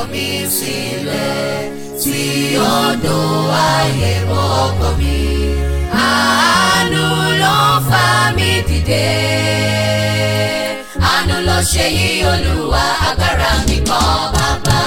mi sílẹ̀ tí odò ayé mọ́kàn mi. Àánú ló fà mí dìde. Àánú ló ṣe yí Olúwa agbára mi kọ́ bàbá.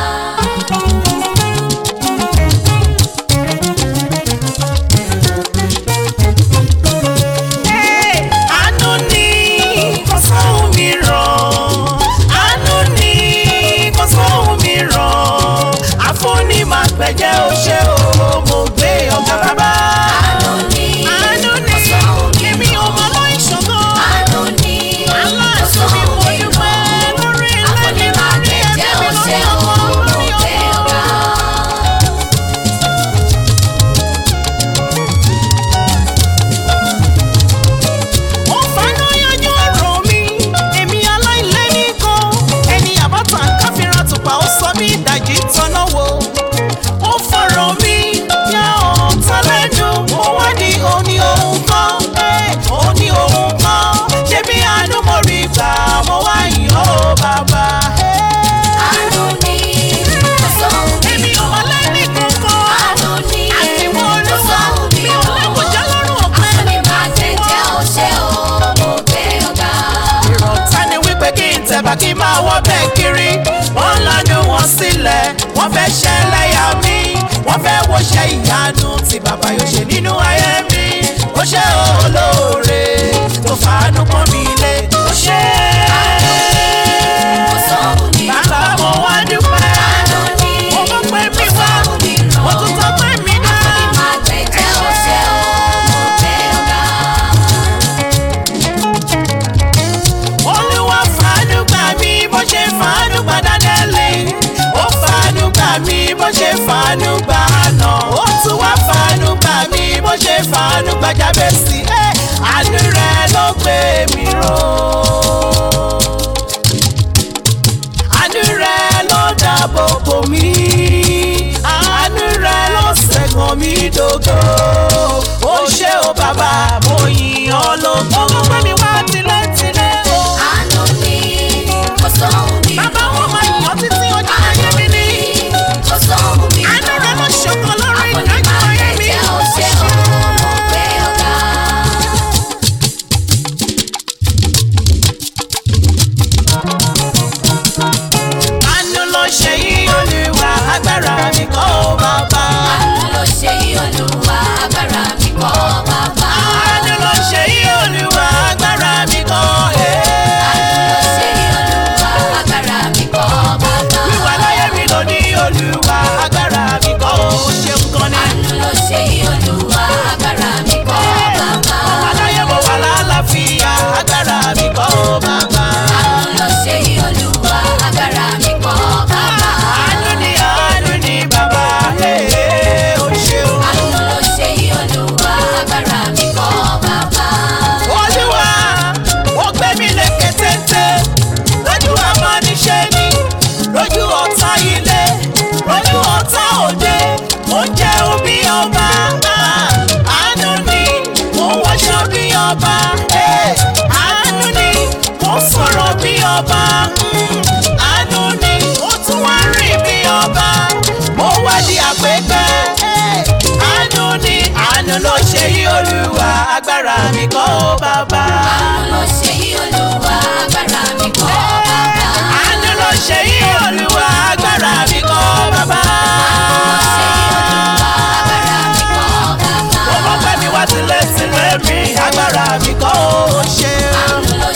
àánú ni kò sóhun mìíràn àánú ni kò sóhun mìíràn àfúnni máa gbẹ̀jẹ̀ ó ṣe o mo gbé ọ̀gá bàbá. Àánú ni àánú kò ni sóhun èmi ò mọ mìíràn. láìṣògo Àánú ni kò aláàtú mi sóhun mo dúpẹ́ mìíràn. lórí ilé mi lórí ẹbí mi lórí ọmọ lórí ọmọ. ó fàánú yanjú ọ̀rọ̀ mi èmi aláìlẹ́ nìkan ẹni àbátan káfíńrà tùpà ó sọ mí ìdajì tọ́nà wo ó fọ̀rọ̀ mi yá ọ̀tá lẹ́nu ó wá ní òní òun kan òní òun kan ṣé bí àánú mo rí gbà mo wá yìn ó bàbá. Àánú ni kò sóhun èmi ò wá lẹ́ni kankan Àánú ni àfihàn kò olúwa sóhun mi ò lẹ́kọ̀ọ́jà lọ́rùn ọ̀pẹ. Àfúnni máa jẹ́jẹ́ ó ṣe o, mo gbé ọ̀gá. ìrọ̀tá ni wípé kí n tẹ̀bà kí n máa wọ́ bẹ́ẹ̀ kiri wọ́n lanu wọn sílẹ̀ wọ́n fẹ́ ṣẹlẹ́yà mi wọ́n fẹ́ wọṣẹ́ ìyanu tí bàbá yóò ṣe nínú ayé mi ó ṣe olóore tó fàánú pọ́n mi lé ó ṣe Kò sóhun mìíràn. bàbá mo wá dúpẹ́ Àánú ni mo mọ̀ pé kò mi wá sóhun mìíràn. mo tún tọ́ pé mi dá. Àfúnni máa jẹ́jẹ́ ó ṣe o, mo gbé ọ̀gá. olúwa fàánú gbà mí bó ṣe fàánú gbà dánẹ́lì ó fàánú gbà mí bó ṣe fàánú gbà àná ó tún wá fàánú gbà mí bó ṣe fàánú gbà jábẹ́sì ẹ́ àánú rẹ ló gbé mi ró àánú rẹ ló dáàbò bò mí àánú rẹ ló ṣẹ́gun mi dògo ó ṣé o bàbá mo yìn ọ́ lógo. ó gbọ́ mi wá tilẹ̀tilẹ̀ o. Àánú ni kò sóhun mìíràn. Bàbá wọn máa yàn títí ojú Àánú ayé mi ní. ni kò sóhun mìíràn. Àánú rẹ̀ ló ṣọ̀kan lórí Àfúnni ìdájọ́ máa ayé mi. jẹ́jẹ́ ó ṣe o, mo gbé ọ̀gá. Àánú ló ṣe yí olúwa agbára mi kọ́ ó bàbá. Àánú ló ṣe yí Olúwa agbára mi kọ́ bàbá. Àánú ló ṣe yí olúwa agbára mi kọ́ ẹ̀. Àánú ló ṣe yí Olúwa agbára mi kọ́ bàbá. Wíwà láyé mi ló ní olúwa agbára mi kọ́ ó ṣeun kan ní. Àánú ló ṣe yí Olúwa agbára mi kọ́ bàbá. Aláyé mo wà lálàáfíà agbára mi kọ́ ó bàbá. Àánú ló ṣe yí Olúwa agbára mi kọ́ bàbá. Àánú ni àánú ni bàbá ẹ̀ ó ṣeun. Àánú ló ṣe yí Olúwa agbára mi kọ́ bàbá. olúwa ó gbé mi lékè téńté lójú amọ́niṣẹ́ ni lójú ọ̀tá ilé lójú ọ̀tá òde mo ń jẹ́ òbí ọba ah, àánú ni mo ń wọṣọ bí ọba eh, àánú ni mo ń sọ̀rọ̀ bí ọba mm, àánú ni mo tún wá rìn bí ọba mo wá di àpépẹ́ eh, àánú ni àánú ló ṣe yí olúwa agbára mi kọ́ ó bàbá. Àánú ló ṣe yí Olúwa agbára mi kọ́ bàbá. àánú ló ṣe yí olúwa agbára mi kọ́ bàbá. Ṣe yí Olúwa agbára mi kọ́ bàbá. ó mọ̀ pé mi wá tilẹ̀ tilẹ̀ mi agbára mi kọ́ ó ṣe. Àánú ló